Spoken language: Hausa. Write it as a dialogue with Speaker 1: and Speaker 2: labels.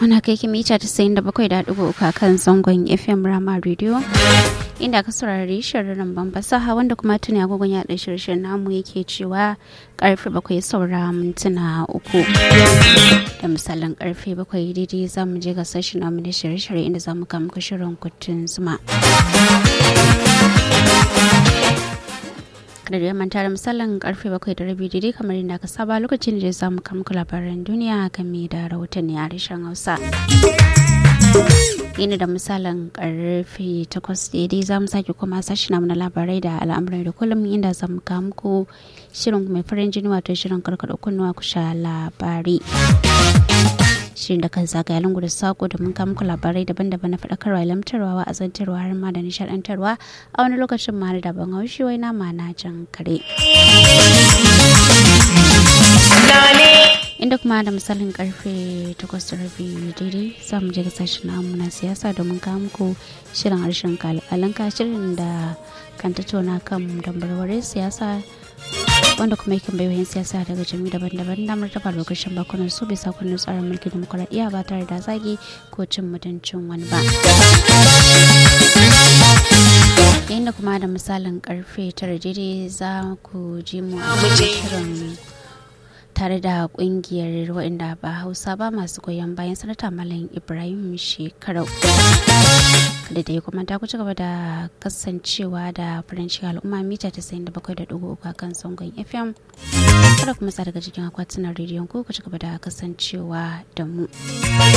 Speaker 1: Muna kai ki mita tasa'in da bakwai da ɗigo uku kan zangon FM Rama Radio. Inda aka saurari shirin ban fasaha wanda kuma tuni agogon yaɗa shirin namu yake cewa karfe bakwai saura mintuna uku. Da misalin karfe bakwai daidai za mu je ga sashi namu na shirye-shirye inda za mu kama shirin kutun zuma. kada da manta da misalin karfe bakwai da rabi daidai kamar yadda aka saba lokacin da za mu kamku labaran duniya game da rahotanni a harshen hausa yana da misalin karfe takwas daidai za mu sake kuma sashi namu na labarai da al'amuran da kullum inda za mu muku shirin mai farin jini wato shirin karkada kunnuwa ku sha labari shirin da kan zagaya lungu da sako da mun muku labarai daban-daban na faɗakarwa lamtarwa wa'azantarwa har ma da nishaɗantarwa a wani lokacin ma da ban haushi wai nama na jan kare inda kuma da misalin karfe 8:30 daidai za mu je ga sashen namu na siyasa domin kawo muku shirin harshen kalkalanka shirin da kan tattauna kan dambarware siyasa wanda kuma yakan bai wayan siyasa daga jami daban-daban damar tafa lokacin bakunan su bisa kundin tsarin mulkin demokuraɗiyya ba tare da zagi ko cin mutuncin wani ba yayin da kuma da misalin karfe tara daidai za ku ji mu a shirin tare da kungiyar waɗanda ba hausa ba masu goyon bayan sanata malam ibrahim shekarau da dai kuma ta ci gaba da kasancewa da faranci al'umma mita 97.3 a kan sangon fm kada kuma sa daga cikin akwatunan rediyon ku ku ci gaba da kasancewa da mu